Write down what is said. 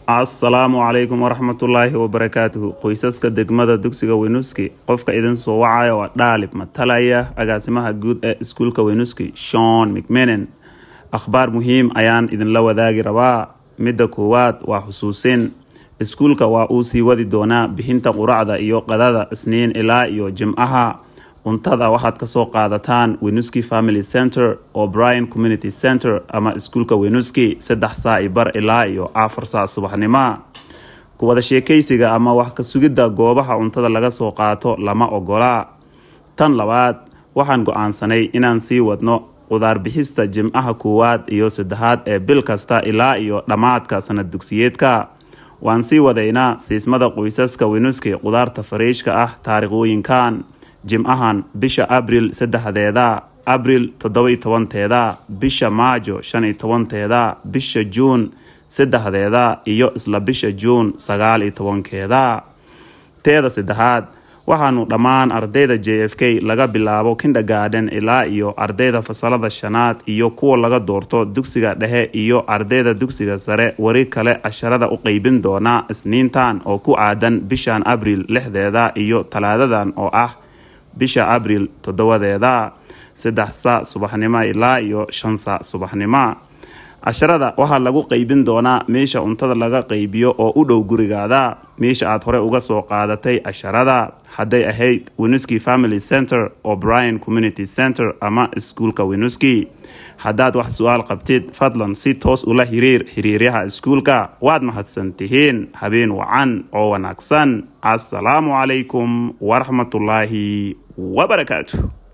assalaamu calaykum waraxmatullaahi wabarakaatuhu qoysaska degmada dugsiga weynuski qofka idin soo wacaya waa dhaalib matalaya agaasimaha guud ee iskuulka weynuski shon mcmenen akhbaar muhiim ayaan idinla wadaagi rabaa midda koowaad waa xusuusin iskuulka waa uu sii wadi doonaa bixinta quracda iyo qadada isniin ilaa iyo jimcaha cuntada waxaad kasoo qaadataan wenuski family center oo brian community center ama iskuulka wenuski saddex saa i bar ilaa iyo afar saa subaxnimo kuwada sheekaysiga ama wax ka sugidda goobaha cuntada laga soo qaato lama ogola tan labaad waxaan go-aansanay inaan sii wadno qudaar bixista jimcaha koowaad iyo saddexaad ee bil kasta ilaa iyo dhammaadka sanad dugsiyeedka waan sii wadaynaa siismada qoysaska wenuski qudaarta fariishka ah taariikhooyinkan jimcahan bisha abril saddexdeeda abril toddoba-iyo tobanteeda bisha maajo shan iyo tobanteeda bisha juun saddexdeeda iyo isla bisha juun sagaal iyo tobankeeda teeda saddexaad waxaanu dhammaan ardayda j f k laga bilaabo kindergarden ilaa iyo ardayda fasalada shanaad iyo kuwa laga doorto dugsiga dhexe iyo ardayda dugsiga sare wari kale casharada u qeybin doona isniintan oo ku aadan bishan abril lixdeeda iyo talaadadan oo ah bisha abril toddobadeeda saddex saa subaxnimo ilaa iyo shan saa subaxnimo casharada waxaa lagu qeybin doonaa meesha cuntada laga qeybiyo oo u dhow gurigaada meesha aad hore uga soo qaadatay casharada hadday ahayd wenuski family center oo brian community center ama iskuulka wenuski haddaad wax su-aal qabtid fadlan si toos ula xiriir xiriiryaha iskuulka waad mahadsan tihiin habeen wacan oo wanaagsan assalaamu calaykum waraxmatullaahi wabarakaatu